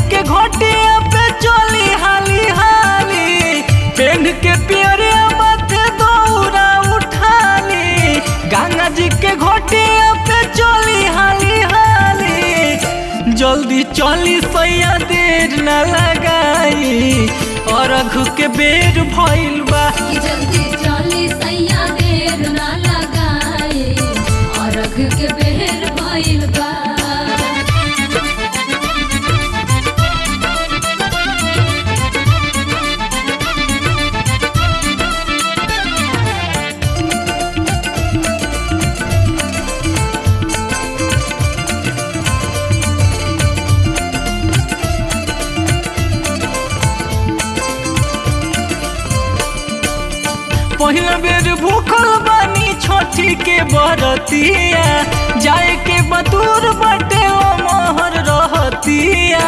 के घोटिया पे चली हाली हाली पेन के पियरे माथे दौरा उठाली गंगा जी के घोटिया पे चली हाली हाली जल्दी चली सैया देर न लगाई और अघु के बेर भइल बा कि जल्दी चली सैया देर ना लगाए और अघ के बेर भइल बा पहिला बेर भूखल बानी छोटी के बरतिया जाए के बतूर बटे ओ मोहर रहतिया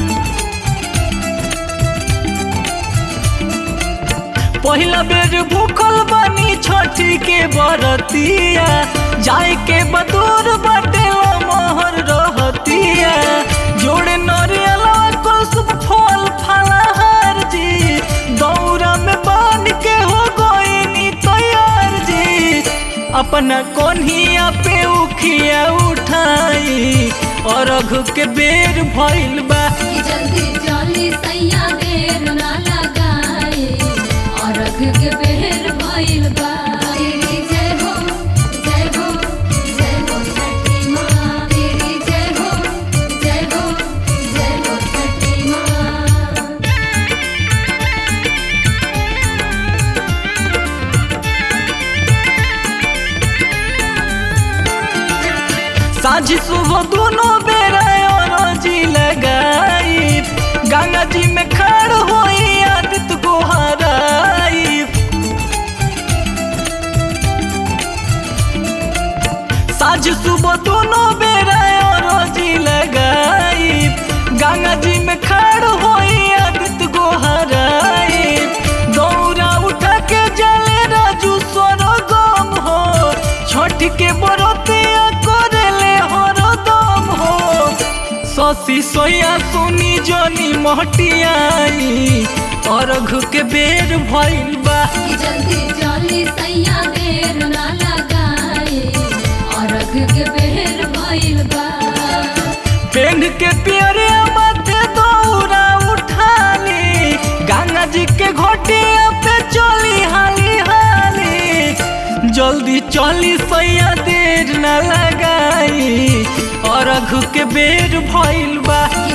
पहिला बेर भूखल बानी छोटी के बरतिया जाए के बतूर बटे ओ मोहर रहतिया जोड़े नरियला कुलसुम फल फलहार जी दौरा में बान के हो गोइनी तैयार जी अपना कोन्हिया पे उखिया उठाई और अघु के बेर भइल बा कि जल्दी चली सैया देर ना लगाए और अघ के बेर भइल बा तेरी जय हो जय हो जय हो छठी माँ तेरी जय हो जय हो जय हो छठी माँ साझी सुबह दोनों बेरा और जी लगाई गंगा जी में खड़ होई आदित को हराई साझ सुबह दोनों बेरा और जी लगाई गंगा जी में खड़ होई आदित को हराई दौरा उठा के जले राजू सोनो गम हो छोट के बरतिया करेले हरो दम हो ससी सोया सुनी जोनी मोहटियाई और घु के बेर भइल बा कि जल्दी चली सैया देर ना लगाए और अघ के बेर भइल बा पेन के पियरे माथे दौरा उठाली गंगा जी के घोटिया पे चली हाली हाली जल्दी चली सैया देर न लगाई और अघु के बेर भइल बा कि